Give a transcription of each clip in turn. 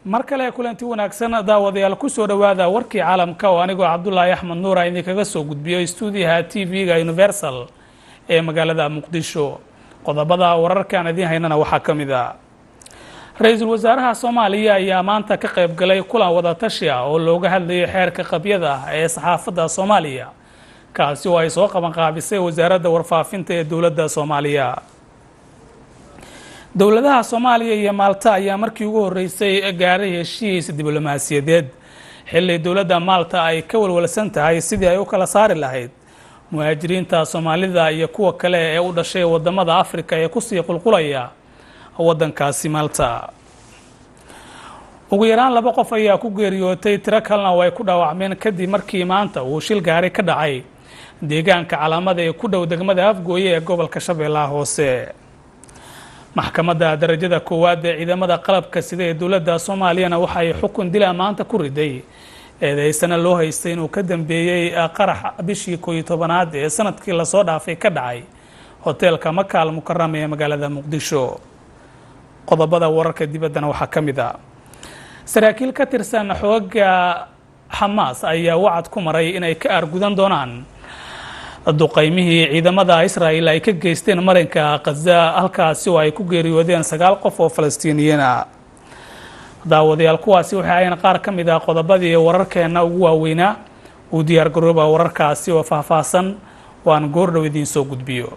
mar kale kulanti wanaagsan daawadayaal kusoo dhowaada warkii caalamka oo anigoo cabdulaahi axmed nuura idinkaga soo gudbiyo stuudiyaha t v-ga universal ee magaalada muqdisho qodobada wararkaan idiin haynana waxaa ka mid a ra-iisul wasaaraha soomaaliya ayaa maanta ka qayb galay kulan wadatashi ah oo looga hadlayay xeerka qabyada ah ee saxaafadda soomaaliya kaasi oo ay soo qabanqaabisay wasaaradda warfaafinta ee dowladda soomaaliya dowladaha soomaaliya iyo maalta ayaa markii ugu horreysay gaaray heshiis diblomaasiyadeed xilli dowladda maalta ay ka walwalsan tahay sidii ay u kala saari lahayd muhaajiriinta soomaalida iyo kuwa kale ee u dhashay wadamada afrika ee kusii qulqulaya waddankaasi maalta ugu yaraan laba qof ayaa ku geeriyootay tiro kalena oo ay ku dhaawacmeen kadib markii maanta uu shil gaari ka dhacay deegaanka calaamada ee ku dhow degmada afgooye ee gobolka shabeellaha hoose maxkamadda darajada koowaad ee ciidamada qalabka sida ee dowladda soomaaliyana waxa ay xukun dila maanta ku riday eedeysana loo haystay inuu ka dambeeyey qarax bishii kooiyo tobanaad ee sanadkii lasoo dhaafay ka dhacay hoteelka makaal mukarama ee magaalada muqdisho qodobada wararka dibaddana waxaa ka mid a saraakiil ka tirsan xooga xamaas ayaa wacad ku maray inay ka aargudan doonaan duqaymihii ciidamada israa'el ay ka geysteen marinka khaza halkaasi oo ay ku geeriyoodeen sagaal qof oo falastiiniyiin ah daawadayaal kuwaasi waxay ahayn qaar ka mid ah qodobadii wararkeenna ugu waaweynaa uu diyaar garooba wararkaasi oo faahfaahsan oo aan goordhow idiin soo gudbiyo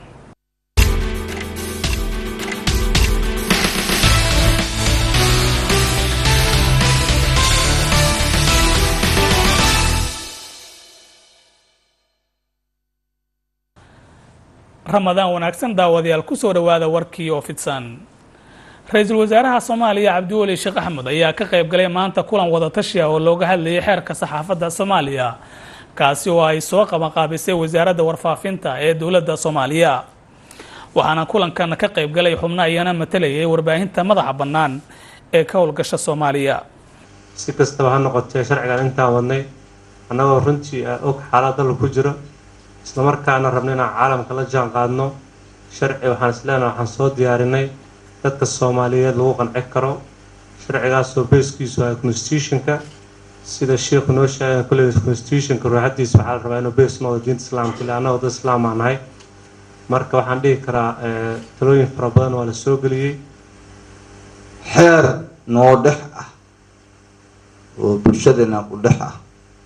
ramadaan wanaagsan daawadayaal kusoo dhowaada warkii oo fidsan ra-iisul wasaaraha soomaaliya cabdiweli sheekh axmed ayaa ka qayb galay maanta kulan wadatashi ah oo looga hadlayay xeerka saxaafadda soomaaliya kaasi oo ay soo qabanqaabisay wasaaradda warfaafinta ee dowladda soomaaliya waxaana kulankan ka qayb galay xubno ayana matalayay warbaahinta madaxa bannaan ee ka howlgasha soomaaliya si kastaba ha noqotee sharcigan intaan wadnay annagoo runtii og xaalad dalka ku jiro islamarkaana rabna inaan caalamka la jaan qaadno sharci waxaan isleenaha waxaan soo diyaarinay dadka soomaaliyeed lagu qanci karo sharcigaasoo beeskiisu ah constitutionka sida sheikhu noo sheegay kulley constitutionka ruuxadiisa waxaa la rabaa inuu bees noqdo diinta islaamka ile annagoo dad islaam aan nahay marka waxaan dhihi karaa talooyin fara badan waa la soo geliyey xeer noo dhex ah oo bulshadeena u dhex ah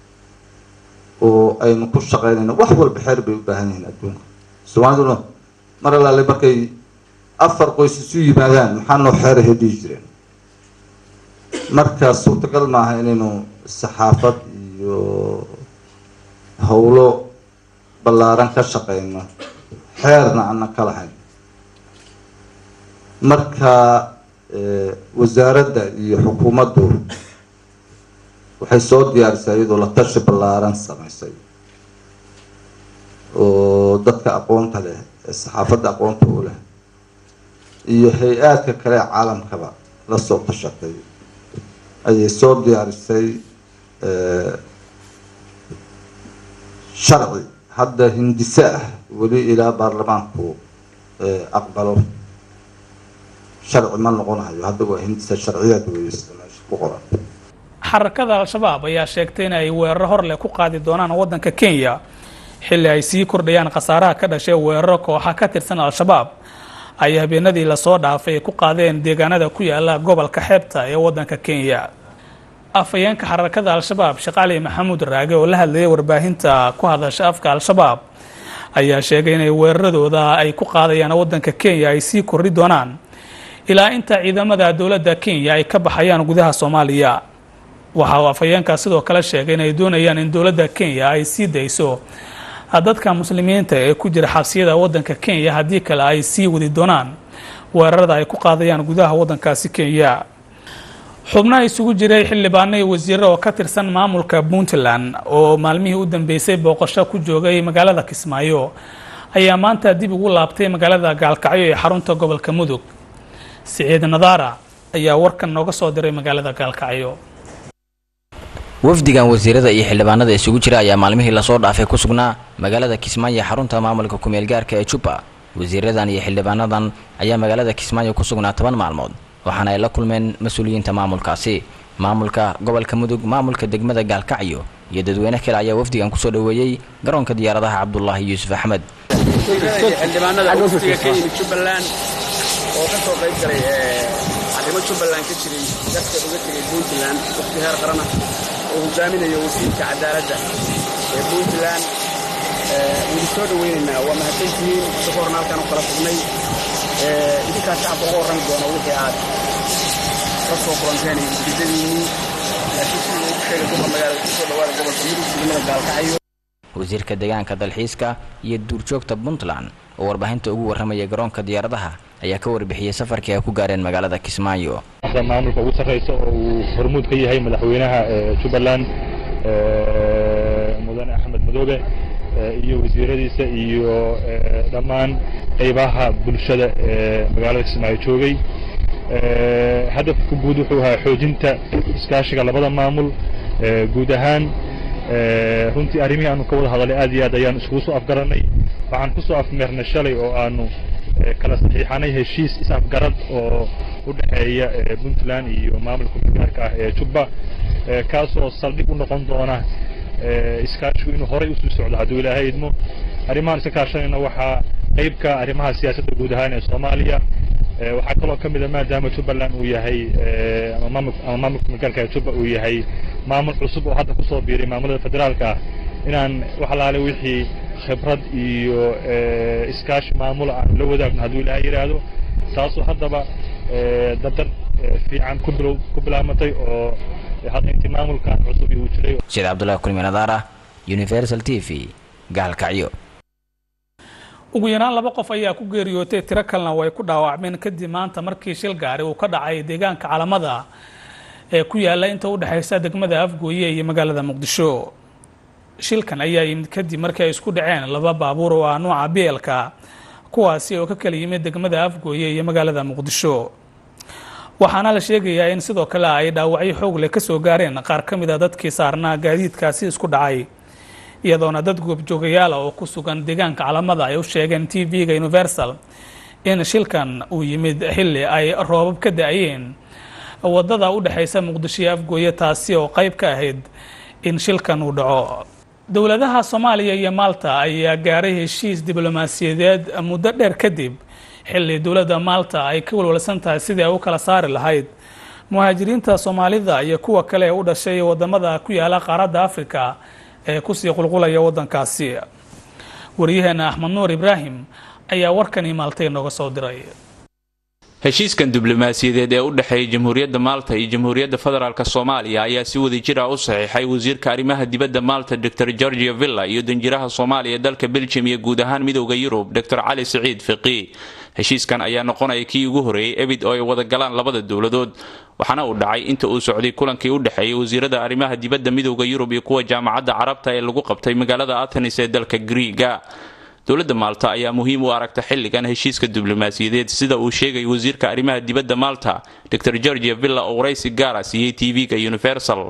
oo aynu ku shaqeynayno wax walba xeer bay u baahan yihiin adduunka soomaaliduna mar allaale markay afar qoys isu yimaadaan maxaa noo xeerahay dhihi jireen marka suurtagal maaha inaynu saxaafad iyo howlo ballaaran ka shaqeyno xeerna ana ka lahayn marka wasaaradda iyo xukuumaddu waxay soo diyaarisay iyadoo la tashi ballaaran samaysay oo dadka aqoonta leh ee saxaafadda aqoonta u leh iyo hay-aadka kale ee caalamkaba la soo tashatay ayay soo diyaarisay sharci hadda hindise ah weli ilaa baarlamaanku aqbalo sharci ma noqonayo hadda waa hindise sharciyaad weysta meesha ku qoran xarakada al-shabaab ayaa sheegtay in ay weeraro hor leh ku qaadi doonaan waddanka kenya xilli ay sii kordhayaan khasaaraha ka dhashay weeraro kooxa ka tirsan al-shabaab ay habeenadii lasoo dhaafay ku qaadeen deegaanada ku yaala gobolka xeebta ee waddanka kenya afhayeenka xarakada al-shabaab sheekh cali maxamuud raage oo la hadlayay warbaahinta ku hadasha afka al-shabaab ayaa sheegay inay weeraradooda ay ku qaadayaan waddanka kenya ay sii kordhi doonaan ilaa inta ciidamada dowladda kenya ay ka baxayaan gudaha soomaaliya waxa uu afhayeenkaa sidoo kale sheegay inay doonayaan in dowladda kenya ay sii dayso dadka muslimiinta ee ku jira xabsiyada waddanka kenya haddii kale ay sii wadi doonaan weerarada ay ku qaadayaan gudaha waddankaasi kenya xubnaha isugu jiray xildhibaano iyo wasiiro oo ka tirsan maamulka puntland oo maalmihii u dambeysay booqasho ku joogay magaalada kismaayo ayaa maanta dib ugu laabtay magaalada gaalkacyo ee xarunta gobolka mudug siciid nadaara ayaa warkan nooga soo diray magaalada gaalkacyo wafdigan wasiirada iyo xildhibaanada isugu jira ayaa maalmihii lasoo dhaafay ku sugnaa magaalada kismaayo xarunta maamulka kumeel gaarka ee jubba wasiiradan iyo xildhibaanadan ayaa magaalada kismaayo ku sugnaa toban maalmood waxaana ay la kulmeen mas-uuliyiinta maamulkaasi maamulka gobolka mudug maamulka degmada gaalkacyo iyo dadweyne kale ayaa wafdigan kusoo dhoweeyey garoonka diyaaradaha cabdulaahi yuusuf axmed xildhibaanada wafdiga ka yimid jubbaland oo ka soo qayb galay arrimo jubbaland ka jiray dadka uga tegay puntland wafdi heer qarana oo hogaaminayo wasiirka cadaaladda ee puntland waynu soo dhowaynaynaa waa mahadsantihiin hadda ka horna halkaan u kala sugnay idinkaa shacabka uga warrami doona wixii aad ka soo kulanteen iyo ujeedadiinnii laakiin sidii ugu sheegay duqa magaalada kusoo dhawaada gobolka mudug degmada gaalkacyo wasiirka deegaanka dalxiiska iyo duurjoogta puntland oo warbaahinta ugu warramaya garoonka diyaaradaha ayaa ka warbixiyey safarkii ay ku gaareen magaalada kismaayo maamulka ugu sarreysa oo uu hormuud ka yahay madaxweynaha jubbaland mudane axmed madoobe iyo wasiiradiisa iyo dhammaan qaybaha bulshada ee magaalada kismaayo joogay hadafka guud wuxuu ahaa xoojinta iskaashiga labada maamul guud ahaan runtii arrimihii aanu ka wada hadalay aad iyo aad ayaan iskugu soo afgaranay waxaan ku soo afmeernay shalay oo aanu kala saxiixanay heshiis is-afgarad oo u dhexeeya puntland iyo maamulka magaalka ah ee jubba kaasoo saldhig u noqon doona iskaashigu inuu horay usii socdo hadduu ilaahay idmo arrimahan iska kaashanayna waxaa qeybka arrimaha siyaasadda guud ahaan ee soomaaliya waxaa kaloo ka mid a maadaama jubbaland uu yahay ama maamulka magaalka jubba uu yahay maamul cusub oo hadda kusoo biiray maamulada federaalka ah inaan wax alaale wixii khibrad iyo iskaashi maamula aan la wadaagno hadduu ilaahay yidhaahdo taasoo haddaba dardar fiican ku bilow ku bilaamatay oo hadda intii maamulkan cusub uu jiray sida cabdullahi kulmi nadaara universal t v gaalkacyo ugu yaraan laba qof ayaa ku geeriyootay tiro kalena way ku dhaawacmeen kadib maanta markii shil gaari uu ka dhacay deegaanka calamada ee ku yaala inta u dhexaysa degmada afgooye iyo magaalada muqdisho shilkan ayaa yimid kadib markii ay isku dhaceen laba baabuur oo ah nuuca beelka kuwaasi oo ka kala yimid degmada afgooye iyo magaalada muqdisho waxaana la sheegayaa in sidoo kale ay dhaawacyo xoog leh kasoo gaareen qaar ka mid a dadkii saarnaa gaadiidkaasi isku dhacay iyadoona dad goobjoogayaala oo ku sugan deegaanka calamada ay u sheegeen t v-ga universal in shilkan uu yimid xilli ay roobab ka da-ayeen wadada u dhexaysa muqdisho iyo afgooye taasi oo qayb ka ahayd in shilkan uu dhaco dowladaha soomaaliya iyo maalta ayaa gaaray heshiis diblomaasiyadeed muddo dheer kadib xilli dowladda maalta ay ka walwalsan tahay sidii ay u kala saari lahayd muhaajiriinta soomaalida iyo kuwa kale ee u dhashay wadamada ku yaala qaaradda africa ee kusii qulqulaya waddankaasi wariyaheena axmed nuur ibraahim ayaa warkani maaltay nooga soo diray heshiiskan diblomaasiyadeed ee u dhexeeya jamhuuriyadda maalta iyo jamhuuriyadda federaalk soomaaliya ayaa si wadajir ah u saxiixay wasiirka arrimaha dibadda maalta dor georgia villa iyo danjiraha soomaaliya dalka beljum iyo guud ahaan midowda yurub dor cali siciid fiqi heshiiskan ayaa noqonaya kii ugu horeeyey ebid oo ay wada galaan labada dowladood waxaana uu dhacay inta uu socday kulankii u dhexeeyay wasiirada arrimaha dibadda midowda yurub iyo kuwa jaamacadda carabta ee lagu qabtay magaalada athenis ee dalka griiga dowladda maalta ayaa muhiim u aragta xilligan heshiiska diblomaasiyadeed sida uu sheegay wasiirka arrimaha dibadda maalta dor georgia villa oo waraysi gaara siiyey tv-ga universal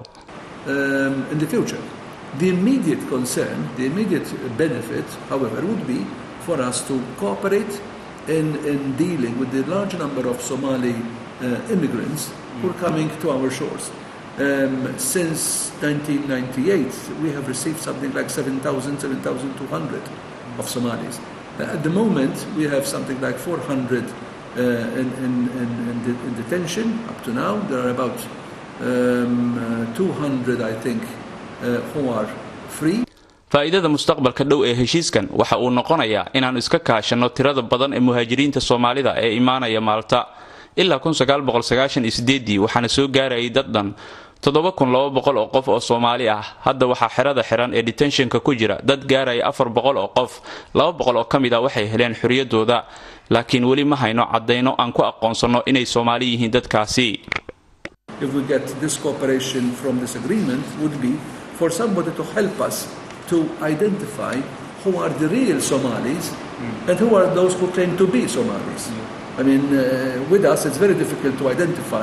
The immediate concern, the immediate benefit, however, would be for us to cooperate in, in dealing with the large number of Somali uh, immigrants who are coming to our shores. Um, since 1998, we have received something like 7,000, 7,200 of Somalis. Uh, at the moment, we have something like 400 uh, in, in, in, in, de in detention up to now. There are about um, 200, I think, who are free. faa'iidada mustaqbalka dhow ee heshiiskan waxa uu noqonayaa inaannu iska kaashanno tirada badan ee muhaajiriinta soomaalida ee imaanaya maalta ilaa waxaana soo gaarayay dad dhan oo qof oo soomaali ah hadda waxaa xerada xiran ee detenshonka ku jira dad gaaraya afar boqol oo qof laba boqol oo ka mid a waxay heleen xorriyadooda laakiin weli ma hayno caddayno aan ku aqoonsanno inay soomaali yihiin dadkaasi If we get this cooperation from this agreement, would be for somebody to help us to identify who are the real Somalis and who are those who claim to be Somalis. I mean, uh, with us, it's very difficult to identify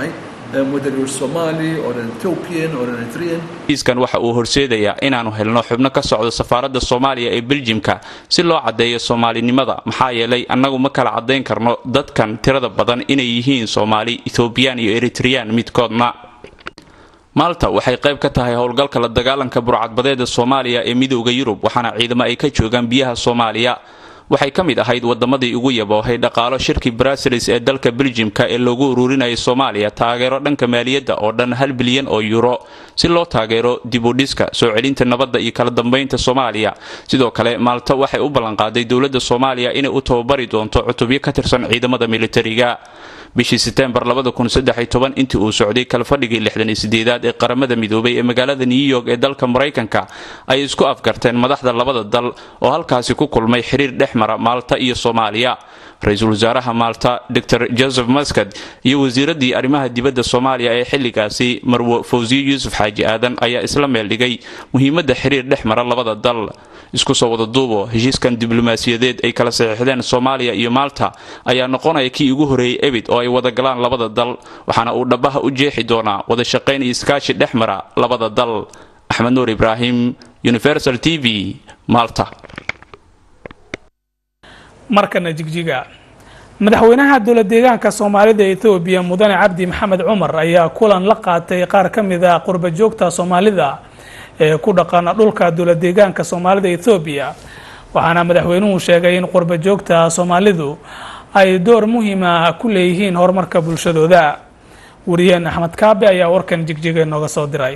um, whether you're Somali or an Ethiopian or an Eritrean. heshiiskan waxa uu horseedayaa inaanu helno xubno ka socdo safaaradda soomaaliya ee beljimka si loo caddeeyo soomaalinimada maxaa yeelay annagu ma kala caddayn karno dadkan tirada badan inay yihiin soomaali ethoobiyan iyo eritreyaan midkoodna maalta waxay qayb ka tahay howlgalka la dagaalanka burcadbadeeda soomaaliya ee midooda yurub waxaana ciidamo ay ka joogaan biyaha soomaaliya waxay ka mid ahayd wadamadii ugu yaboohay dhaqaalo shirkii brasilis ee dalka beljimka ee loogu ururinayay soomaaliya taageero dhanka maaliyadda oo dhan hal bilyan oo yuro si loo taageero dibudhiska soo celinta nabadda iyo kala dambaynta soomaaliya sidoo kale maalta waxay u ballanqaaday dowladda soomaaliya inay u tababari doonto cutubyo ka tirsan ciidamada militariga bishii seteembar intii uu socday kalfadhigii lixdaniyosideedaad ee qaramada midoobay ee magaalada new york ee dalka maraykanka ay isku afgarteen madaxda labada dal oo halkaasi ku kulmay xiriir dhex mara maalta iyo soomaaliya ra-iisul wasaaraha maalta dor joseph maskad iyo wasiiradii arrimaha dibadda soomaaliya ee xilligaasi marwo fawsiye yuusuf xaaji aadan ayaa isla meeldhigay muhiimadda xiriir dhex mara labada dal isku soo wada duubo heshiiskan diblomaasiyadeed ay kala saxiixdeen soomaaliya iyo maalta ayaa noqonaya kii ugu horeeyey ebid oo ay wada galaan labada dal waxaana uu dhabaha u jeexi doonaa wada shaqayn iyo iskaashi dhex mara labada dal axmed nuur ibraahim universal t v malta markana jigjiga madaxweynaha dowla deegaanka soomaalida etoobiya mudane cabdi maxamed cumar ayaa kulan la qaatay qaar ka mid a qurba joogta soomaalida ee ku dhaqan dhulka dowla deegaanka soomaalida etoobiya waxaana madaxweynuhu sheegay in qurba joogta soomaalidu ay door muhiima ku leeyihiin horumarka bulshadooda wariyeen axmed kaabe ayaa warkan jigjiga nooga soo diray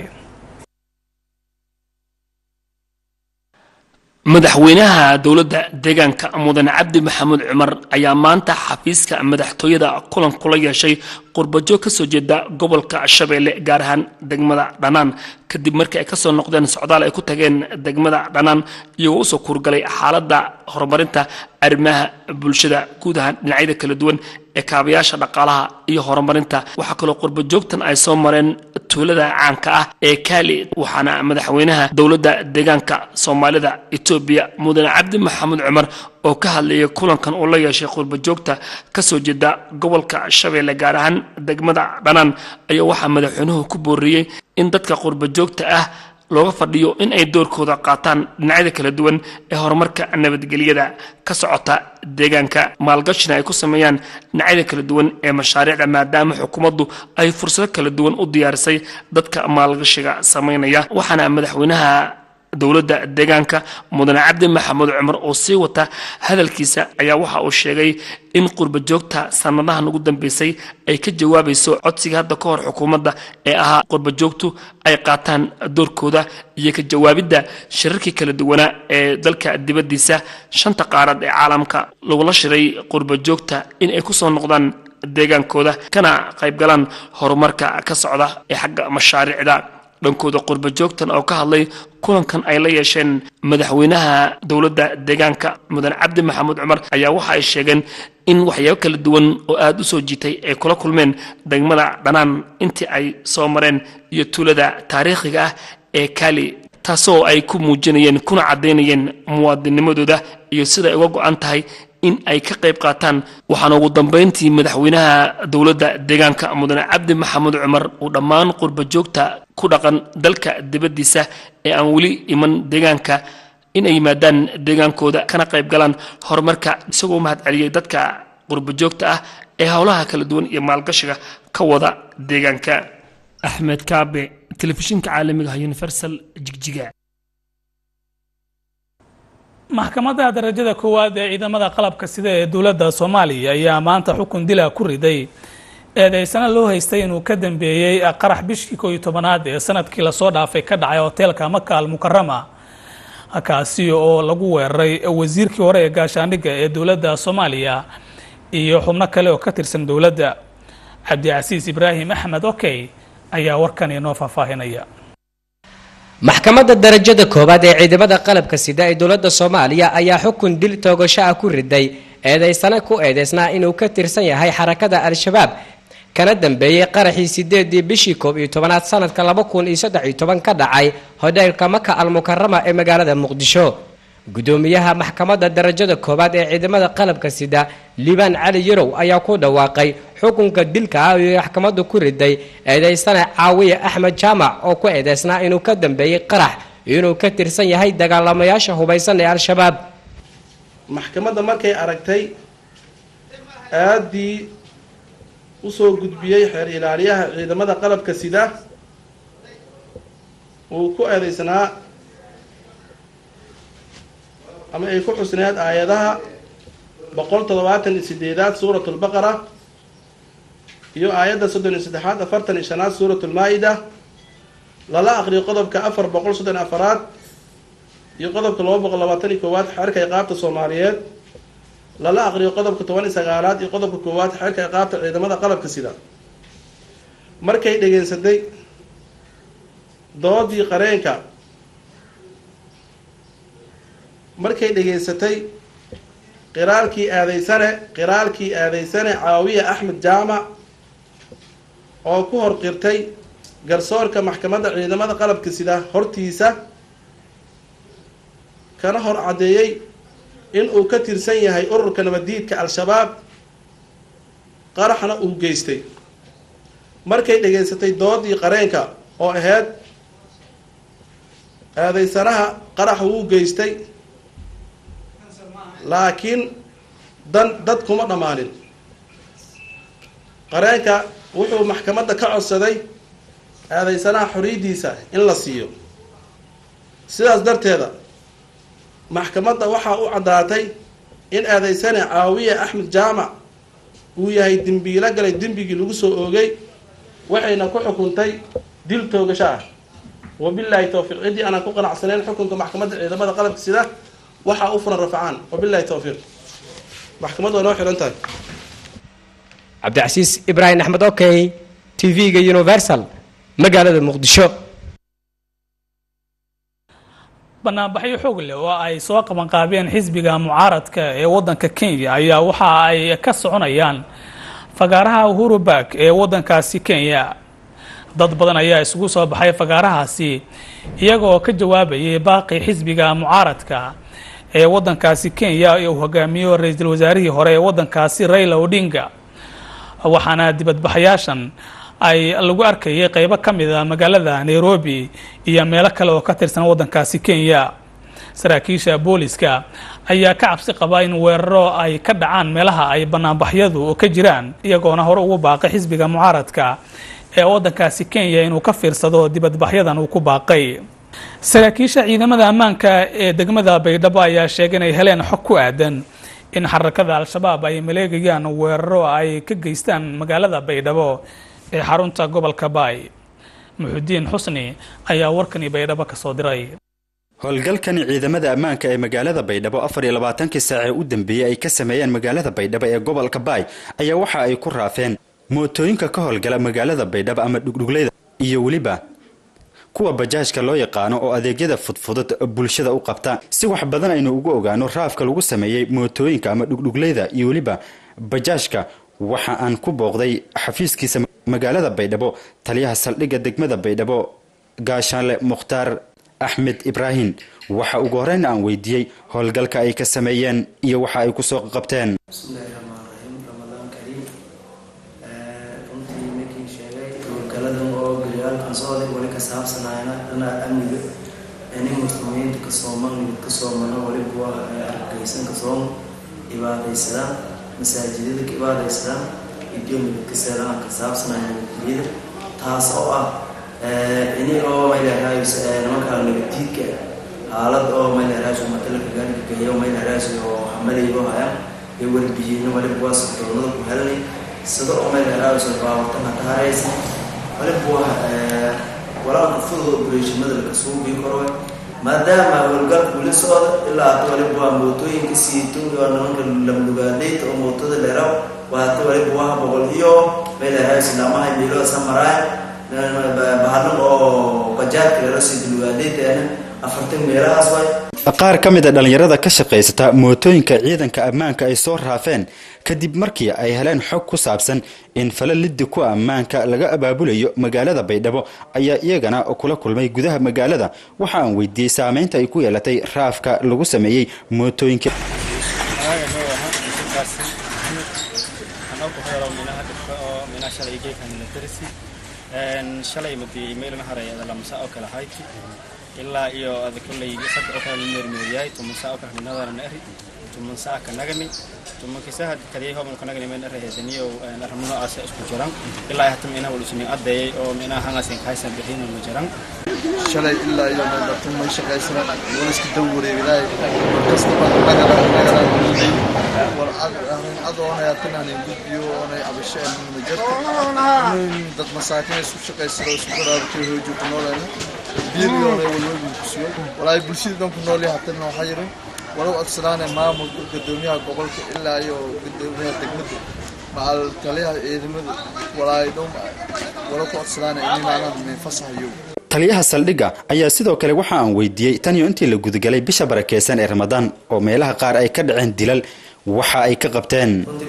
madaxweynaha dowladda deegaanka mudane cabdi maxamuud cumar ayaa maanta xafiiska madaxtooyada kulan kula yeeshay qurbajoog ka soo jeeda gobolka shabeelle gaar ahaan degmada dhanaan kadib markii ay kasoo noqdeen socdaal ay ku tageen degmada dhanaan iyagoo usoo kuurgalay xaaladda horumarinta arrimaha bulshada guud ahaan dhinacyada kala duwan ee kaabayaasha dhaqaalaha iyo horumarinta waxaa kaloo qurbajoogtan ay soo mareen tuulada caanka ah ee kaali waxaana madaxweynaha dowladda deegaanka soomaalida etoobiya mudane cabdi maxamuud cumar oo ka hadlayay kulankan uu la yeeshay qurbajoogta kasoo jeeda gobolka shabeelle gaar ahaan degmada dhanaan ayaa waxaa madaxweynuhu ku booriyey in dadka qurbajoogta ah looga fadhiyo in ay doorkooda qaataan dhinacyada kala duwan ee horumarka nabadgelyada ka socota deegaanka maalgashina ay ku sameeyaan dhinacyada kala duwan ee mashaariicda maadaama xukuumaddu ay fursado kala duwan u diyaarisay dadka maalgashiga sameynaya waxaana madaxweynaha dowladda deegaanka mudane cabdi maxamuud cumar oo sii wata hadalkiisa ayaa waxa uu sheegay in qurba joogta sanadahan ugu dambeysay ay ka jawaabayso codsiga hadda ka hor xukuumadda ee ahaa qurba joogtu ay qaataan doorkooda iyo ka jawaabidda shirarkii kala duwanaa ee dalka dibaddiisa shanta qaarad ee caalamka lagula shiray qurba joogta in ay kusoo noqdaan deegaankooda kana qaybgalaan horumarka ka socda ee xagga mashaariicda dhankooda qurba joogtan oo ka hadlay kulankan ay la yeesheen madaxweynaha dowladda deegaanka mudane cabdi maxamuud cumar ayaa waxa ay sheegeen in waxyaabo kala duwan oo aada u soo jiitay ay kula kulmeen degmada dhanaan intii ay soo mareen iyo tuulada taariikhiga ah ee kaali taasoo ay ku muujinayeen kuna caddaynayeen muwaadinimadooda iyo sida ay uga go-an tahay in ay ka qayb qaataan waxaana ugu dambeyntii madaxweynaha dowladda deegaanka mudane cabdi maxamuud cumar uu dhammaan qurba joogta ku dhaqan dalka dibaddiisa ee aan weli iman deegaanka in ay yimaadaan deegaankooda kana qayb galaan horumarka isagoo mahad celiyey dadka qurba joogta ah ee howlaha kala duwan iyo maalgashiga ka wada deegaanka axmed kaabe telefishinka caalamiga ah universal jigjiga maxkamadda darajada koowaad ee ciidamada qalabka sida ee dowladda soomaaliya ayaa maanta xukun dila ku riday eedeysana loo haystay inuu ka dambeeyey qarax bishii koo iyo tobanaad ee sanadkii lasoo dhaafay ka dhacay hoteelka maka al mukarama kaasi oo lagu weeraray wasiirkii hore ee gaashaandhigga ee dowladda soomaaliya iyo xubno kale oo ka tirsan dowladda cabdicasiis ibraahim axmed okey ayaa warkan inoo faahfaahinaya maxkamadda darajada koowaad ee ciidamada qalabka sida ee dowladda soomaaliya ayaa xukun dil toogasho ah ku riday eedeysana ku eedeysnaa inuu ka tirsan yahay xarakada al-shabaab kana dambeeyey qaraxii sideedii bishii koob iyo tobanaad sanadka laba kun iyo saddex iyo toban ka dhacay hodheelka maka al mukarama ee magaalada muqdisho gudoomiyaha maxkamadda darajada koowaad ee ciidamada qalabka sida liibaan cali yarow ayaa ku dhawaaqay xukunka dilka ah iyo maxkamaddu ku riday eedeysana caawiye axmed jaamac oo ku eedeysnaa inuu ka dambeeyey qarax inuu ka tirsan yahay dagaalamayaasha hubaysan ee al-shabaab maxkamadda markay aragtay aaddii usoo gudbiyey xeer ilaaliyaha ciidamada qalabka sida uu ku eedeysnaa ama ay ku xusneed aayadaha boqol toddobaatan iyo sideedaad suurat lbaqara iyo aayadda soddon iyo saddexaad afartan iyo shanaad suurat lmaa-ida lala aqriyo qodobka afar boqol soddon afaraad iyo qodobka laba boqol labaatan iyo koowaad xeerka iqaabta soomaaliyeed lala aqriyo qodobka toban iyo sagaalaad iyo qodobka koowaad xeerka iqaabta ciidamada qalabka sida markay dhegeysatay doodii qareenka markay dhegeysatay qiraalkii aadeysane qiraalkii aadeysane caawiye axmed jaamac oo ku hor qirtay garsoorka maxkamadda ciidamada qalabka sida hortiisa kana hor caddeeyey in uu ka tirsan yahay ururka nabaddiidka al-shabaab qaraxna uu geystay markay dhegeysatay doodii qareenka oo ahayd aadeysanaha qarax wuu geystay laakiin dan dad kuma dhammaanin qareenka wuxuu maxkamadda ka codsaday aadeysanaha xoriyaddiisa in la siiyo sidaas darteeda maxkamadda waxaa u caddaatay in aadeysane caawiye axmed jaamac uu yahay dembiilo galay dembigii lagu soo oogay waxayna ku xukuntay dil toogasho ah wabilaahi towfiiq ciddii aanan ku qanacsanayn xukunka maxkamadda ciidamada qalabka sida waxaa u furan rafcaan wabilahi towfiiq maxkamaddu waa noo xihan tahay cabdicasiis ibraahim axmed okey t v-ga universal magaalada muqdisho banaanbaxyo xoog leh oo ay soo qabanqaabeen xisbiga mucaaradka ee waddanka kenya ayaa waxa ay ka soconayaan fagaaraha uhuru bark ee waddankaasi kenya dad badan ayaa isugu soo baxay fagaarahaasi iyagoo ka jawaabayay baaqi xisbiga mucaaradka ee waddankaasi kenya ee uu hogaamiyo ra-iisul wasaarihii hore ee waddankaasi raila odinga waxaana dibadbaxayaashan ay lagu arkayay qeybo ka mid a magaalada nairobi iyo meelo kale oo ka tirsan waddankaasi kenya saraakiisha booliska ayaa ka cabsi qaba in weeraro ay ka dhacaan meelaha ay banaanbaxyadu ka jiraan iyagoona hore ugu baaqay xisbiga mucaaradka ee waddankaasi kenya inuu ka fiirsado dibadbaxyadan uu ku baaqay saraakiisha ciidamada ammaanka ee degmada baydhabo ayaa sheegay inay heleen xog ku aadan in xarakada al-shabaab ay maleegayaan weeraro ay ka geystaan magaalada baydhabo ee xarunta gobolka baay muxudiin xusni ayaa warkani baydhabo ka soo diray howlgalkani ciidamada ammaanka ee magaalada baydhabo afar iyo labaatankii saace u dambeeyey ay ka sameeyeen magaalada baydhabo ee gobolka baay ayaa waxa ay ku raafeen mootooyinka ka howlgala magaalada baydhabo ama dhugdhugleyda iyo weliba kuwa bajaajka loo yaqaano oo adeegyada fudfudud bulshada u qabta si wax badan aynu ugu ogaano raafka lagu sameeyey mootooyinka ama dhugdhugleyda iyo weliba bajaajka waxa aan ku booqday xafiiskiisa magaalada baydhabo taliyaha saldhigga degmada baydhabo gaashaanle mukhtaar axmed ibraahim waxa ugu horeyn aan weydiiyey howlgalka ay ka sameeyeen iyo waxa ay kusoo qabteen wali ka saabsanayna dhinaca amniga nin muslimiinta kasoo maqnigid kasoo mano waliba waa argagaysan kasoo ibaadaysadaan masaajidada ka ibaadaysadaan idyoomigid ka seedaan ka saabsanaya nabadgelyada taas oo ah ini oo mayleeraays nimankaa nabaddiidka xaalad oo mayleeraays matalaka gaariga gahiyo mayleeraays oo hamalaygo haya iyo warbiyeyna waliba waa sirdoonada ku helnay sida oo mayleeraays baawartana ka haraysa waliba waa walaalka fudud opereshimada laka suubii karo maadaama howlgalka weli socda ilaa hata waliba waa mootooyinka siito waa nimanka lamlugaadayta oo mootada dheeraw waa hata waliba waa boqol iyo meelaha islaamaha meelo samaraay bahalan oo bajaadka lero siito lugaadaytaana afartan meelahaas waay qaar ka mid a dhallinyarada ka shaqaysata mootooyinka ciidanka ammaanka ay soo raafeen kadib markii ay heleen xog ku saabsan in fala liddi ku ammaanka laga abaabulayo magaalada baydhabo ayaa iyagana kula kulmay gudaha magaalada waxa aan weydiiyey saameynta ay ku yeelatay raafka lagu sameeyey mootooyinka shalay madi email ma harayada lamasa oo kale hayti ilaa iyo ada kolley saddex oo kale meermeeryahay tumansa oo kale minadana naari tumansa ka nagani tumankisa had kadiyay hoban ka nagani meen arahedaniyo arhamno aasa isku jiran ilaa hatam ina wal usmi adeeyay oo mina hangasin kaysan bixin ma jiran shalay ilaa iyo meelatun may shaqaysan wal iska dawwareegay kastaba nagala nagala wal adoonaya tanaan gudbiyo oonay abasheen ma jirto dad masaakiin isku shaqaysado isku qaraabtay hoojo ku noolayna biiriyoonay walwalba kusiyo walaay bulshada dhan ku nool yahay hatana waxaa yirin walow adsanaane maamulka gudoomiyaha gobolka ilaa iyo gudoomiyaha degmada macal taliyaha ciidamada walaay dhow walow ku adsanaane inimaanan min fasahayo taliyaha saldhigga ayaa sidoo kale waxa aan weydiiyey tan iyo intii la gudagalay bisha barakeysan ee ramadaan oo meelaha qaar ay ka dhaceen dilal waxa ay ka qabteen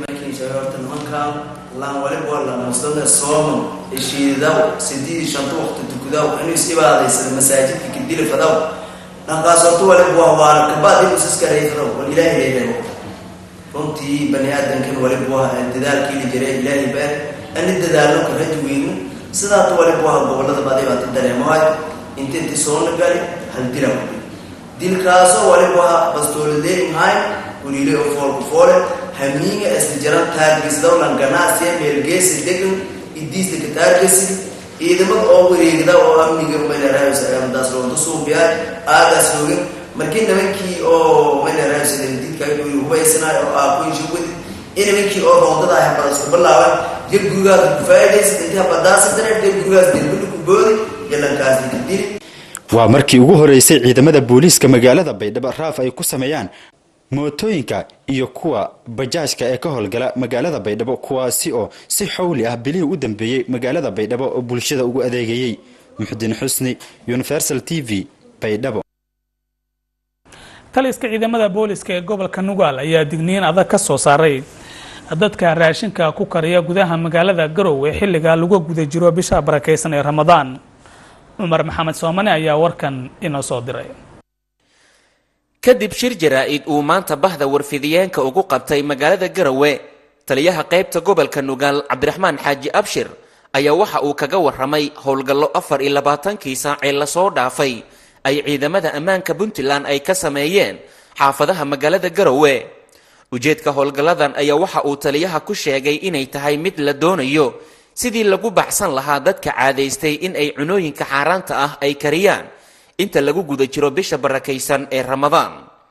lan waliba la muslime sooman heshiidaw sidii shanta waqti tukudaw inuu is ibaadaysada masaajidka kadili fadaw dhankaas horta waliba waa waana kabaad inuu iskareysadaw wal ilaahay leeyahay runtii bani aadamkan waliba waa dadaalkii la jiray ilaahay baa ani dadaalno ka raji weyno sidaata waliba waa gobolada baday baati dareemahay inta inti soona gali hal dila dilkaasoo waliba waa bastooladeemahay waliile oo foolku foole hamiinga isla jaran taargisdawlan ganacsiya meelgeesi degan idiista ka taargesi ciidamada oo wareegda oo amniga maynaraayosadaas loonta suubiyaa aagaas hoogin markii nimankii oo maynaraayosdidka hubaysanaay oo aakuinsha wadi in nimankii oo roondada ah bada isku bilaaban jir gurigaas ku faa'iidaysa intii habadaasa dareer jir gurigaas dilbili ku boodi jalankaas ka dili waa markii ugu horeysay ciidamada booliiska magaalada baydhabo raaf ay ku sameeyaan mootooyinka iyo kuwa bajaajka ee ka howlgala magaalada baydhabo kuwaasi oo si xowli ah bilihii u dambeeyey magaalada baydhabo oo bulshada ugu adeegayey muxudiin xusni universal t v baydhabo taliska ciidamada booliska ee gobolka nugaal ayaa digniin adag ka soo saaray dadka raashinka ku kariya gudaha magaalada garowe xilliga lagu guda jiro bisha barakeysan ee ramadaan cumar maxamed soomane ayaa warkan inoo soo diray kadib shir jaraa-id uu maanta bahda warfidiyeenka ugu qabtay magaalada garowe taliyaha qaybta gobolka nugaal cabdiraxmaan xaaji abshir ayaa waxa uu kaga warramay howlgallo afar iyo labaatankii saacee lasoo dhaafay ay ciidamada ammaanka puntland ay ka sameeyeen xaafadaha magaalada garowe ujeedka howlgalladan ayaa waxa uu taliyaha ku sheegay inay tahay mid la doonayo sidii lagu baxsan lahaa dadka caadaystay in ay cunooyinka xaaraanta ah ay kariyaan inta lagu guda jiro bisha barakaysan ee ramadaan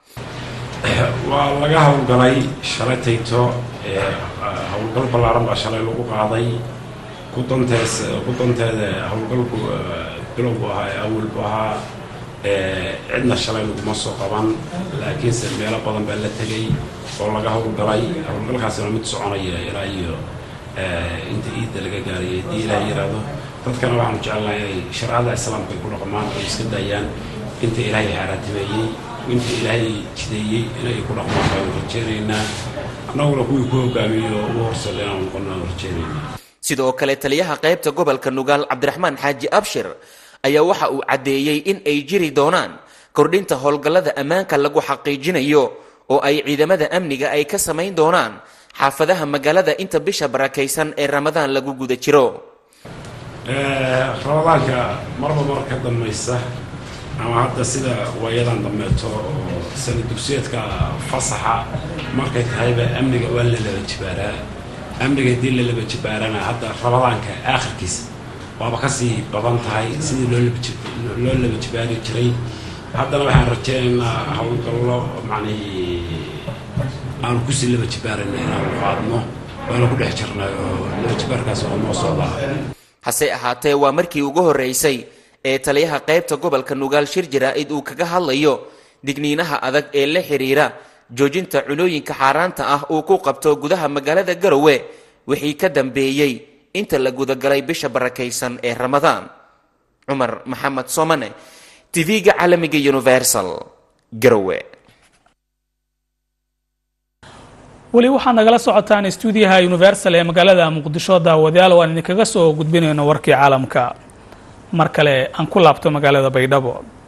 waa laga howlgalay shalay tayto howlgal ballaaran baa shalay lagu qaaday kudantees kudanteeda howlgalku bilowgu ahaa ee awalbu ahaa cidna shalay laguma soo qaban laakiinse meelo badan baa la tegay oo laga howlgalay howlgalkaasina mid soconaya ilaa iyo inta iidda laga gaarayay haddii ilaah yiraahdo dadkana waxaanu jecelnahay inay shareecada islaamka ay ku dhaqmaan oo iska daayaan inta ilaahay xaaraatimeeyey inta ilaahay jideeyey inay ku dhaqmaan baanu rajeynaynaa annaguna kuwii ku hogaamiyey oo ugu horseeda inaanu noqono aanu rajeynaynaa sidoo kale taliyaha qaybta gobolka nugaal cabdiraxmaan xaaji abshir ayaa waxa uu caddeeyey in ay jiri doonaan kordhinta howlgallada ammaanka lagu xaqiijinayo oo ay ciidamada amniga ay ka samayn doonaan xaafadaha magaalada inta bisha barakaysan ee ramadaan lagu guda jiro ramadaanka marba mar ka dambaysa ama hadda sida waayadan dambeeto oo sana dugsiyeedka fasaxa markay tahayba amniga waa la laba jibaaraa amniga haddii la laba jibaarana hadda ramadaanka aakhirkiisa waaba kasii badan tahay sidii loo loo laba jibaari jiray haddana waxaan rajeynaynaa howlgallo macnii aanu kusii laba jibaarana inaanu qaadno waana ku dhex jirnay oo laba jibaarkaas oo noo socdaa hase ahaatee waa markii ugu horreysay ee taliyaha qaybta gobolka nugaal shir jaraa-id uu kaga hadlayo digniinaha adag ee la xiriira joojinta cunooyinka xaaraanta ah uu ku qabto gudaha magaalada garowe wixii ka dambeeyey inta la gudagalay bisha barakaysan ee ramadaan cumar maxamed somane tv-ga caalamiga universal garowe weli waxaad nagala socotaan stuudiyaha universal ee magaalada muqdisho daawadayaal waan idinkaga soo gudbinayno warkii caalamka mar kale aan ku laabto magaalada baydhabo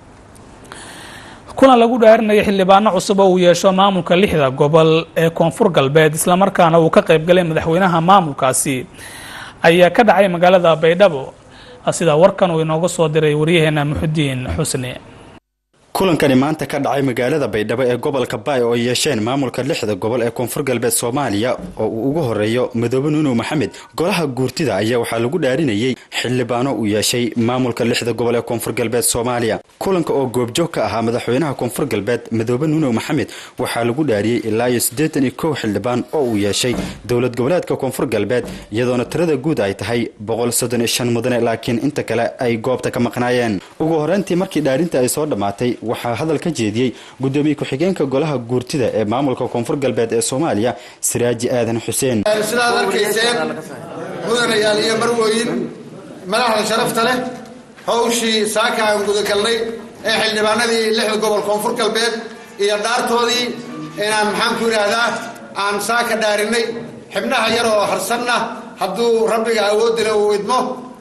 kulan lagu dhaarinayo xildhibaano cusub oo uu yeesho maamulka lixda gobol ee koonfur galbeed islamarkaana uu ka qaybgalay madaxweynaha maamulkaasi ayaa ka dhacay magaalada baydhabo sida warkan uu inooga soo diray waryaheena muxudiin xusni kulankani maanta ka dhacay magaalada baydhabo ee gobolka baay oo yeesheen maamulka lixda gobol ee koonfur galbeed soomaaliya oo uu ugu horeeyo madoobe nuunow maxamed golaha guurtida ayaa waxaa lagu dhaarinayey xildhibaano uu yeeshay maamulka lixda gobol ee koonfur galbeed soomaaliya kulanka oo goobjoog ka ahaa madaxweynaha koonfur galbeed madoobe nuunow maxamed waxaa lagu dhaariyey ilaa iyo siddeetan iyo kow xildhibaan oo uu yeeshay dowlad goboleedka koonfur galbeed iyadoona tirada guud ay tahay boqol soddon iyo shan mudane laakiin inta kale ay goobta ka maqnaayeen ugu horeyntii markii dhaarinta ay soo dhammaatay waxaa hadal ka jeediyey gudoomiye ku-xigeenka golaha guurtida ee maamulka koonfur galbeed ee soomaaliya siraaji aadan xuseen sidaad arkayseen mudanayaal iyo marwooyin madaxda sharafta leh howshii saaka aan gudagalnay ee xildhibaanadii lixda gobol koonfur galbeed iyo dhaartoodii inaan maxaan ku idhaahdaa aan saaka dhaarinay xibnaha yar oo harsanna hadduu rabbiga awoodila uu idmo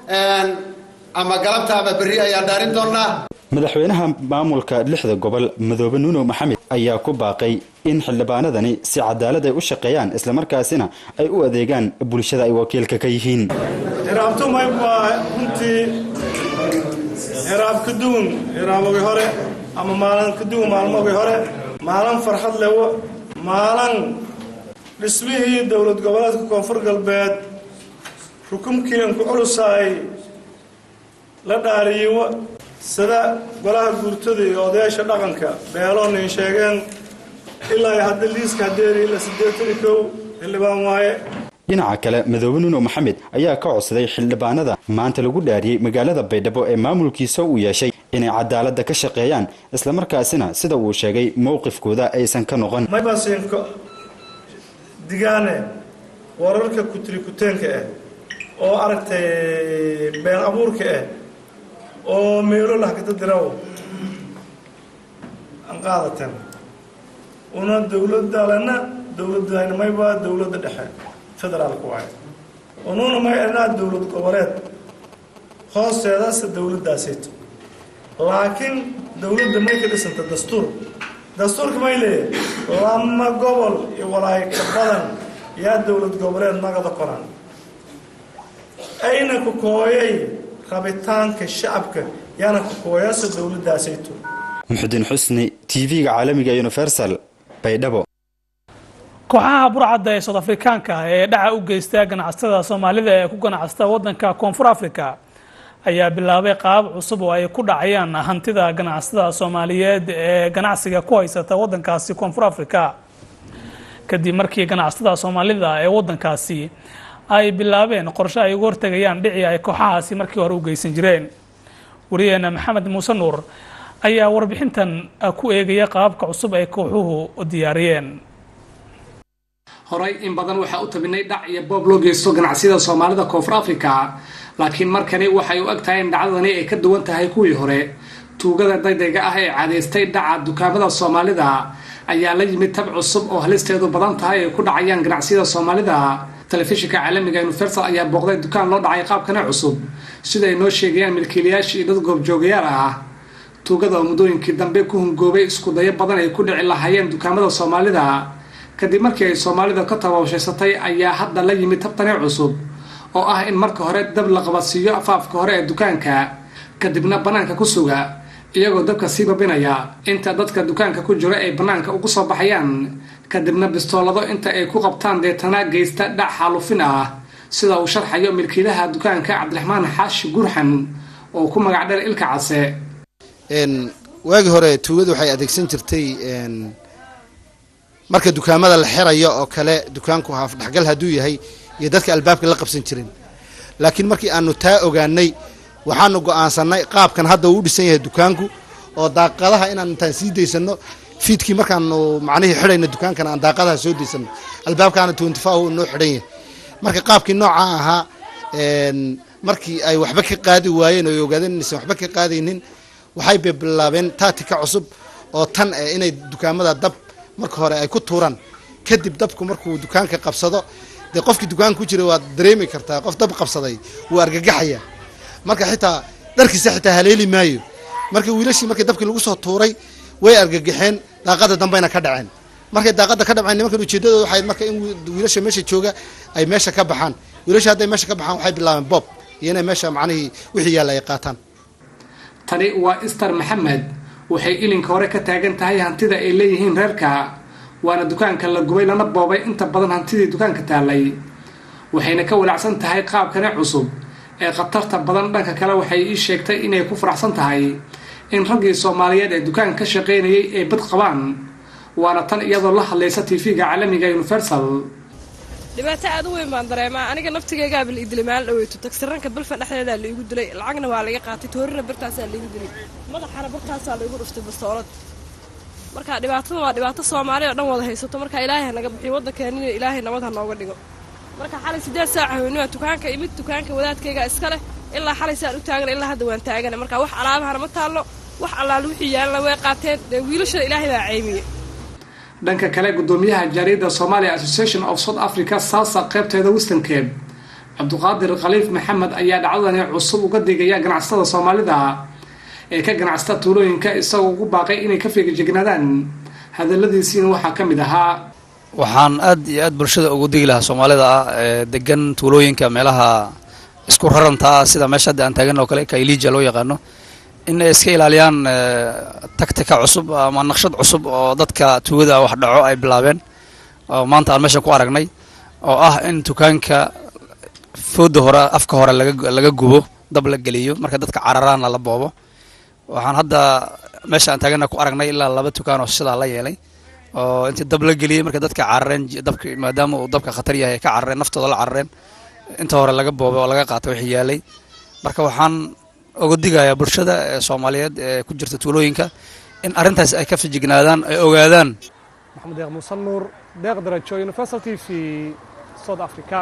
ama galabta ama berri ayaan dhaarin doonnaa madaxweynaha maamulka lixda gobol madoobe nuunow maxamed ayaa ku baaqay in xildhibaanadani si cadaalad ay u shaqeeyaan islamarkaasina ay u adeegaan bulshada ay wakiilka ka yihiin hiraabtumay waa runtii hiraab ka duwan hiraabogii hore ama maalin ka duwan maalmogii hore maalin farxad lewo maalin dhismihii dowlad goboleedka koonfur galbeed rukumkiianku culusaay la dhaariyiwo sida golaha guurtada iyo odayaasha dhaqanka beeloonin sheegeen ilaa hadda liiska hadeeri ilaa siddeetan iyo kow xildhibaan waaye dhinaca kale madoobe nuuno maxamed ayaa ka codsaday xildhibaanada maanta lagu dhaariyey magaalada baydhabo ee maamulkiisa uu yeeshay inay cadaaladda ka shaqeeyaan islamarkaasina sida uu sheegay mowqifkooda aysan ka noqon maybasinko digaane wararka kutirikuteenka ah oo aragtay been abuurka ah oo meelo lahkata diraw aan qaadatan una dowladalena dowladayna mayba dowladda dhexe federaalka waayo ununa may anaa dowlad goboleed hoosteedase dowladdaasayto laakiin dowladda may ka dhisanta dastuur dastuurka may leeyahay lama gobol iyo walaay ka badan yaa dowlad goboleed nagada qoran ayna ku kooyay rabitaanka shacabka yaana ku kooyaasa dowladdaasayto muxudiin xusni tv-ga caalamiga universal baydhabo kooxaha burcadda ee sood afrikaanka ah ee dhaca u geysta ganacsatada soomaalida ee ku ganacsata waddanka koonfur africa ayaa bilaabay qaabab cusub oo ay ku dhacayaan hantida ganacsatada soomaaliyeed ee ganacsiga ku haysata waddankaasi koonfur africa kadib markii ganacsatada soomaalida ee waddankaasi ay bilaabeen qorshe ay uga hortegayaan dhicii ay kooxahaasi markii hore u geysan jireen wariyaheena maxamed muuse nuur ayaa warbixintan ku eegaya qaababka cusub ay kooxuhu diyaariyeen horey in badan waxaa u tabinay dhac iyo boob loo geysto ganacsiyada soomaalida koonfur africa laakiin markani waxay u eg tahay in dhacdadani ay ka duwan tahay kuwii hore tuugada degdega ah ee cadaystay dhaca dukaamada soomaalida ayaa la yimid tab cusub oo halisteedu badan tahay ay ku dhacayaan ganacsiyada soomaalida telefishinka caalamiga universal ayaa booqday dukaan loo dhacay qaabkana cusub sida ay noo sheegayaan milkiilayaashii dad goobjoogayaal ah tuugada oo muddooyinkii dambe ku hungoobay isku dayo badan ay ku dhici lahaayeen dukaamada soomaalida kadib markii ay soomaalida ka tababshaysatay ayaa hadda la yimid tabtani cusub oo ah in marka hore dab la qabadsiiyo afaafka hore ee dukaanka kadibna bannaanka ku suga iyagoo dabka sii babinaya inta dadka dukaanka ku jira ay bannaanka ugu soo baxayaan kadibna bistoolado inta ay ku qabtaan deetana geysta dhac xaalufin ah sida uu sharxayo milkiilaha dukaanka cabdiraxmaan xaashi gurxan oo ku magac dheer ilka case waagii hore tuugadu waxay adeegsan jirtay marka dukaamada la xirayo oo kale dukaanku haaf dhexgal hadduu yahay iyo dadka albaabka la qabsan jirin laakiin markii aanu taa ogaanay waxaanu go'aansanay qaabkan hadda uu u dhisan yahay dukaanku oo daaqadaha inaan intaan sii daysano fiidkii markaanu macnihii xidhayno dukaankana aan daaqadaha soo daysano albaabkaana twenty four noo xidhan yahay marka qaabkii noocaa ahaa markii ay waxba ka qaadi waayeen oo ay ogaadeen inaysan waxba ka qaadaynin waxay bilaabeen taatika cusub oo tan eh inay dukaamada dab marka hore ay ku tuuraan kadib dabku markuu dukaanka qabsado dee qofkii dukaanka ku jira waad dareemi kartaa qof dab qabsaday wuu argagaxaya marka xitaa dharkiisa xitaa haleeli maayo marka wiilashii markii dabkii lagu soo tuuray way argagaxeen daaqada dambeyna ka dhaceen markay daaqada ka dhaceen nimankan ujeedadooda waxay marka in wiilasha meesha jooga ay meesha ka baxaan wiilasha hadday meesha ka baxaan waxay bilaabeen bob iyo inay meesha macnihii wixii yaalla ay qaataan tani waa ister maxamed waxay ilinka hore ka taagan tahay hantida ay leeyihiin reerka waana dukaanka la gubay lana boobay inta badan hantidii dukaanka taallay waxayna ka walacsan tahay qaabkani cusub ee khatarta badan dhanka kale waxay ii sheegtay inay ku faraxsan tahay in raggii soomaaliyeed ee dukaanka ka shaqaynayay ay bad qabaan waana tan iyadoo la hadlaysa tv-ga caalamiga universal dhibaato aad u weyn baan dareemaa aniga naftigaygaaba la idilay maalin dhaweyto tagsiranka balfa dhexdeedaa laigu dilay lacagna waa laga qaatay toorina birtaasaa laigu dilay madaxana birtaasaa laigu dhuftay bastoolad marka dhibaatada waa dhibaato soomaali oo dhan wada haysato marka ilaahay hanaga bixiyo waddankeenina ilaahay nabad ha nooga dhigo marka xalay siddeed saaca haweenima dukaanka imid dukaanka wadaadkayga iska leh ilaa xalay saan u taagana ilaa hadda waan taagana marka wax alaabahana ma taallo wax allaale wixii yaalana way qaateen dee wiilashada ilaahay baa caymiye dhanka kale gudoomiyaha jaariyadda somalia association of south africa saasa qaybteeda western cape cabduqaadir khaliif maxamed ayaa dhacdadani cusub uga digaya ganacsatada soomaalida ee ka ganacsata tuulooyinka isagoo ugu baaqay inay ka feegajegnaadaan hadaladiisiina waxaa ka mid ahaa waxaan aad iyo aad bulshada ugu digi lahaa soomaalida ah ee degan tuulooyinka meelaha isku raranta ah sida meesha hadda aan taagan oo kale kailija loo yaqaano in ay iska ilaaliyaan tactica cusub ama naqshad cusub oo dadka tuugada wax dhaco ay bilaabeen oo maanta aan meesha ku aragnay oo ah in dukaanka fooda hore afka hore laga gubo dab la geliyo marka dadka cararaana la boobo waxaan hadda meesha aan taagana ku aragnay ilaa laba dukaan oo sidaa la yeelay oo intii dab la geliyey marka dadka carareen dabka maadaama uu dabka khatar yahay ka carareen naftooda la carareen inta hore laga boobay oo laga qaatay wixii yaalay marka waxaan uga digayaa bulshada ee soomaaliyeed ee ku jirta tuulooyinka in arrintaas ay ka fijignaadaan ay ogaadaan maxamed deeq muuse nuur deeq darajo universal t v south africa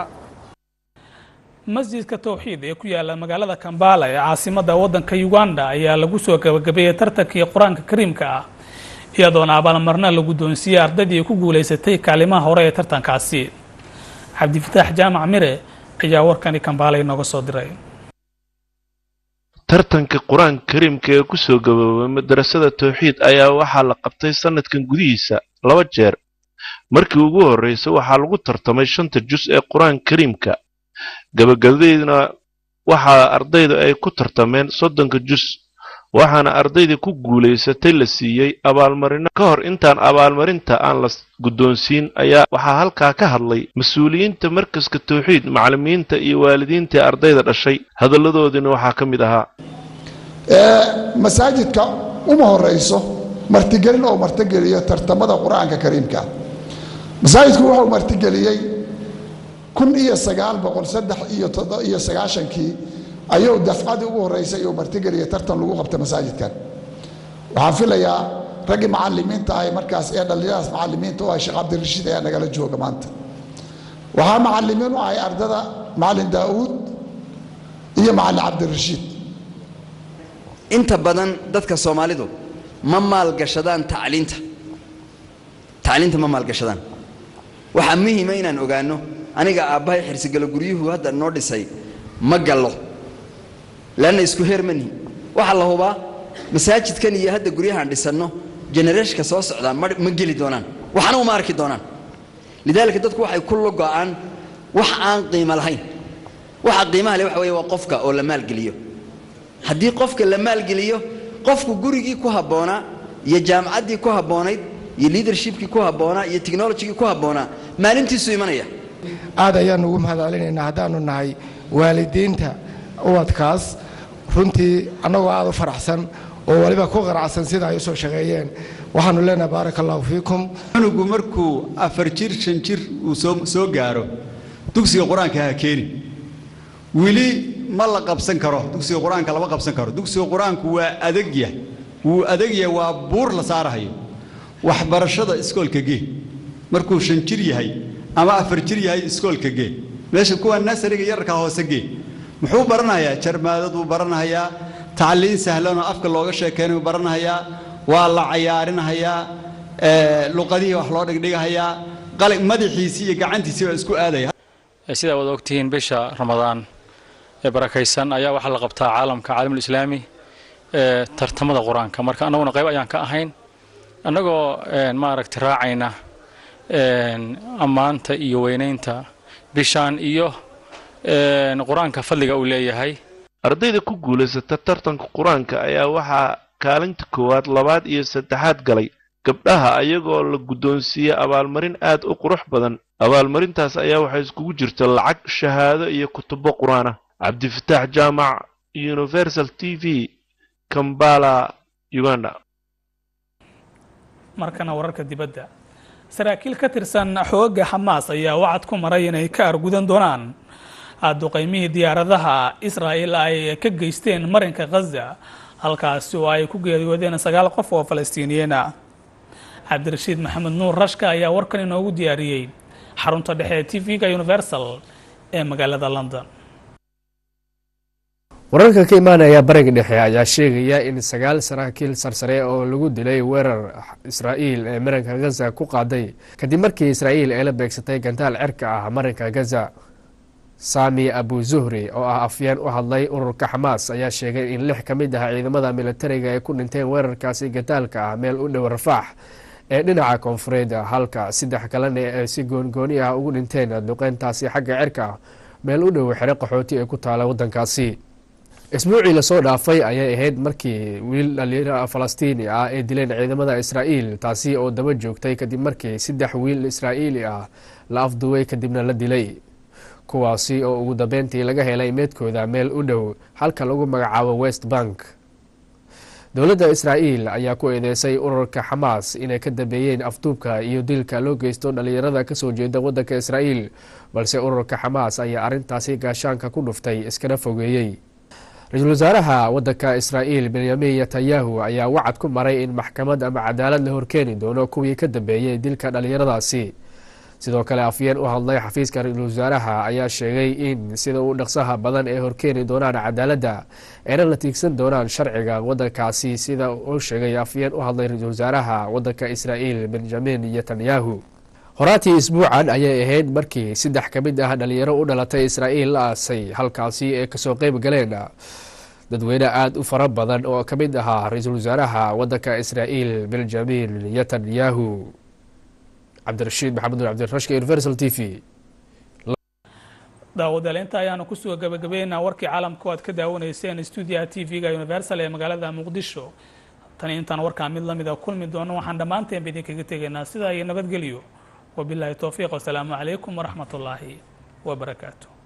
masjidka towxiid ee ku yaala magaalada kambala ee caasimadda waddanka uganda ayaa lagu soo gabagabeeyey tartankii qur-aanka kariimka ah iyadoona abaalmarna la guddoonsiiyey ardaydii ku guulaysatay kaalimaha hore ee tartankaasi cabdifataax jaamac mire ayaa warkani kambala inooga soo diray tartanka qur-aanka kariimka ee ku soo gaboobay madarasada towxiid ayaa waxaa la qabtay sanadkan gudihiisa laba jeer markii ugu horreysa waxaa lagu tartamay shanta jus ee qur-aanka kariimka gabagabadeedna waxaa ardayda ay ku tartameen soddonka jus waxaana ardaydii ku guulaysatay la siiyey abaalmarino ka hor intaan abaalmarinta aan la guddoonsiin ayaa waxaa halkaa ka hadlay mas-uuliyiinta markaska towxiid macallimiinta iyo waalidiintii ardayda dhashay hadalladoodiina waxaa ka mid ahaa masaajidka uma horeyso martigelin oo martigeliyo tartamada qur-aanka kariimka masaajidku wuxuu martigeliyey kun iyo sagaal boqol saddex iyo iyo sagaashankii ayuu dafcadii ugu horreysay iyuu martigeliya tartan lagu qabta masaajidkan waxaan filayaa raggii macalimiinta ahay markaas ee dhallinyadaas macalimiinta u ahay sheekh cabdirashiid ayaa nagala jooga maanta waxaa macalimiin u ahay ardada macalin daa'uud iyo macalin cabdirashiid inta badan dadka soomaalidu ma maalgashadaan tacliinta tacliinta ma maalgashadaan waxaa muhiima inaan ogaano aniga aabbahay xirsigalo guryuhu hadda noo dhisay ma gallo leanna isku heer manihi waxaa la hubaa masaajidkan iyo hadda guryahaan dhisanno genereeshka soo socdaa ma ma geli doonaan waxna uma arki doonaan lidaalika dadku waxay ku logo'aan wax aan qiimo lahayn waxa qiimaha leh waxa weeye waa qofka oo la maalgeliyo haddii qofka la maalgeliyo qofku gurigii ku habboonaa iyo jaamacaddii ku habboonayd iyo leadershipkii ku habboonaa iyo technologygii ku habboonaa maalintiisu imanaya aad ayaanu ugu mahad celinaynaa haddaanu nahay waalidiinta ubadkaas runtii annagoo aad u faraxsan oo waliba ku qaracsan sida ay u soo shaqeeyeen waxaanu leenahay baaraka allahu fiikum cunugu markuu afar jir shan jir uu soo soo gaaro dugsiga qur-aanka ha keeni weli ma la qabsan karo dugsiga qur-aanka lama qabsan karo dugsiga qur-aanku waa adagya wuu adagya waa buur la saarahayo waxbarashada iskoolka gee markuu shan jir yahay ama afar jir yahay iskoolka gee meesha kuwa nasariga yararka hoose gee muxuu baranayaa jarmaadaduu baranayaa tacliin sahlanoo afka looga sheekeynayu baranahayaa waa la cayaarinahayaa ee, luqadihii wax loo dhigdhigahayaa qali madaxiisii iyo gacantiisii baa isku aadaya sidaa wada ogtihiin bisha ramadaan ee barakaysan ayaa waxaa la qabtaa caalamka caalamul islaami ee tartamada qur-aanka marka annaguna qayb ayaan ka ahayn annagoo een, maaragtay raacayna een, ammaanta iyo weynaynta bishaan iyo een, qur-aanka fadliga uu leeyahay ardayda ku guulaysata tartanka qur-aanka ayaa waxaa kaalinta koowaad labaad iyo saddexaad galay gabdhaha ayagoo la guddoonsiiyey abaalmarin aad u qurux badan abaalmarintaas ayaa waxay iskugu jirta lacag shahaado iyo kutubo qur-aan ah cabdifataax jaamac universal t v kambala uganda markana wararka dibadda saraakiil ka tirsan xoogga xamaas ayaa wacad ku maray inay ka argudan doonaan duqaymihii diyaaradaha israa'il ay ka geysteen marinka khaza halkaasi oo ay ku geeriyoodeen sagaal qof oo falastiiniyiin ah cabdirashiid maxamed nuur rashka ayaa warkan inoogu diyaariyey xarunta dhexe ee t v-ga universal ee magaalada london wararka ka imaanaya bariga dhexe ayaa sheegaya in sagaal saraakiil sarsare oo lagu dilay weerar israa'iil ee marinka gaza ku qaaday kadib markii israa'iil ay la beegsatay gantaal cerka ah marinka gaza sami abu zuhri oo ah afyeen u hadlay ururka xamaas ayaa sheegay in lix ka mid ah ciidamada militariga ay ku dhinteen weerarkaasi gantaalka ah meel u dhow rafaax ee dhinaca koonfureed halka saddex kalena ay si goongooni ah ugu dhinteen duqeyntaasi xagga cerka ah meel u dhow xero qaxooti ee ku taala wadankaasi isbuucii lasoo dhaafay ayay ahayd markii wiil dhalinyaro falastiini ah ay dileen ciidamada israa'iil taasi oo daba joogtay kadib markii saddex wiil israa'iili ah la afduway kadibna la dilay kuwaasi oo ugu dambeyntii laga helay meedkooda meel u dhow halka lagu magacaabo west bank dowladda israa'iil ayaa ku eedeysay ururka xamaas inay ka dambeeyeen afduubka iyo dilka loo geysto dhalinyarada kasoo jeeda wadanka israa'iil balse ururka xamaas ayaa arrintaasi gaashaanka ku dhuftay iskana fogeeyey ra-iisul wasaaraha wadanka israa'iil benyamin netanyahu ayaa wacad ku maray in maxkamad ama cadaalad la horkeeni doono kuwii ka dambeeyey dilka dhalinyaradaasi sidoo kale afyeen u hadlay xafiiska ra-iisul wasaaraha ayaa sheegay in sida uu dhaqsaha badan ay horkeeni doonaan cadaaladda ayna la tiigsan doonaan sharciga wadankaasi sida uu sheegay afyeen u hadlay ra-iisul wasaaraha wadanka israa'iil benjamin netanyahu horaatii isbuucan ayay ahayd markii saddex ka mid ah dhalinyaro u dhalatay israa'iil la aasay halkaasi ay kasoo qeyb galeen dadweyne aada u fara badan oo ka mid ahaa ra-iisul wasaaraha wadanka israa'iil benjamin netanyahu cabdirashiid maxamed nur cabdirashka universal t v daawadayaal inta ayaanu kusoo gabagabeynaa warkii caalamka oo aad ka daawanayseen stuudiyaha t v-ga universal ee magaalada muqdisho tani intaan warkaa mid lamida kulmi doono waxaan dhammaanteenba idinkaga tegaynaa sidaa iyo nabadgelyo wabilaahi towfiiq wasalaamu calaykum waraxmat ullaahi wabarakaatu